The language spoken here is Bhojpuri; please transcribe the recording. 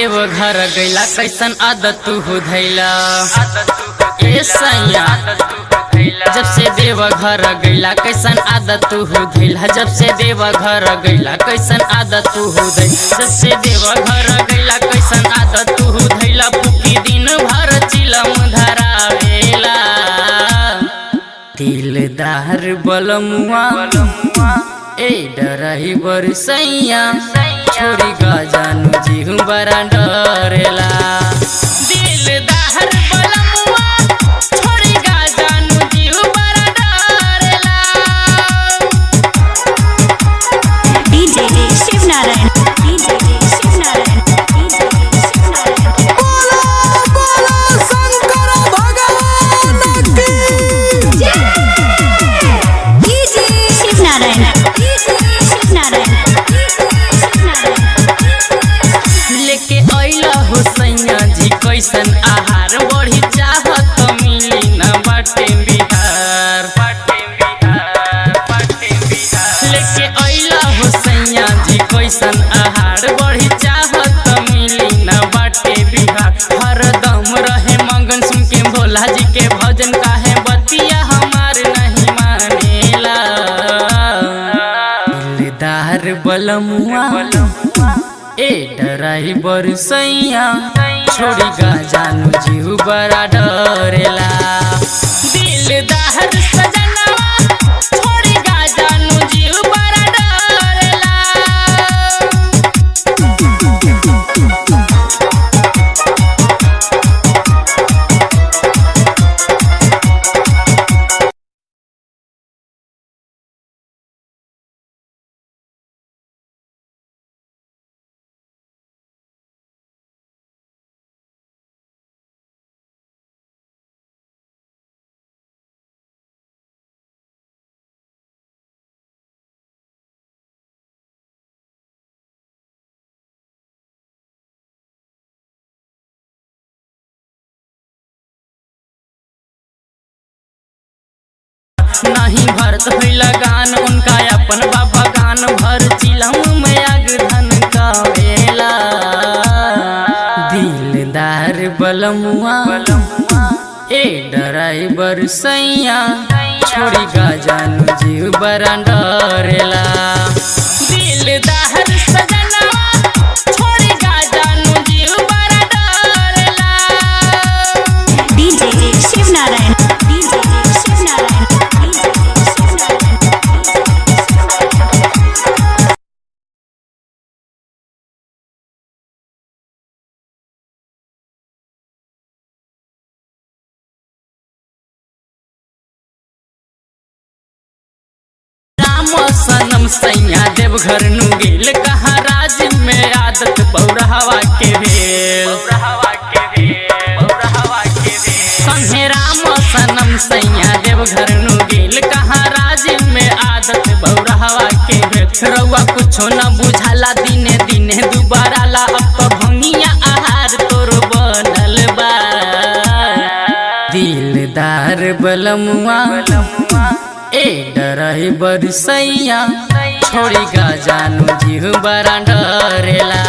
देव घर गैला कैसन आदत तू हो धैला ए सैया जब से देव घर गैला कैसन आदत तू हो धैला जब से देव घर गैला कैसन आदत तू हो धैला जब से देव घर गैला कैसन आदत तू हो धैला फूकी दिन भर चिलम धरावेला दिलदार बलमुआ ए डराही बरसैया छोड़ी गजानु जीहू बड़ा डरेला दिलदार बलमुआ छोड़ी गजानु जीहू बड़ा डरेला DJ Shiv Narayan DJ Shiv Narayan DJ Shiv Narayan DJ Shiv Narayan DJ Shiv Narayan Shiv Narayan लेके अइला हो सैया जी कैसन आहार बढ़ी चाहत मिली न बाटे बिहार बाटे बिहार बाटे बिहार लेके अइला हो सैया जी कैसन आहार बढ़ी चाहत मिली न बाटे बिहार हरदम रहे मंगन सुन के भोला जी के भजन काहे बतिया हमार नहीं मानेला दिलदार बलमुआ ए डराई बरसैया छोड़ी गजानु जीव बड़ा डरेला दिलदार सजनवा छोड़ी गजानु जीव बड़ा डरेला नहीं भरत हुई गान उनका अपन बाबा गान भर चिलम में आग धन का वेला दिलदार बलमुआ ए डराइबर सैया छोड़ी गजानु जीव बड़ा डरेला दिलदार सजनवा छोड़ी गजानु जीव बड़ा डरेला DJ Shiv Narayan DJ Shiv Narayan DJ Shiv Narayan Ram सनम सैया देवघर नु गेल कहाँ राज में आदत पौरहवा के भेल संगे राम सनम सैया देवघर नु गेल कहाँ राज में आदत बौरहवा के भेल रउआ कुछो न बुझाला दिने दिने दुबारा ला अब तो भंगिया आहार तोर बनल बा दिलदार बलमुआ ए डराई बरसैया छोड़ी गजानु जीव बड़ा डरेला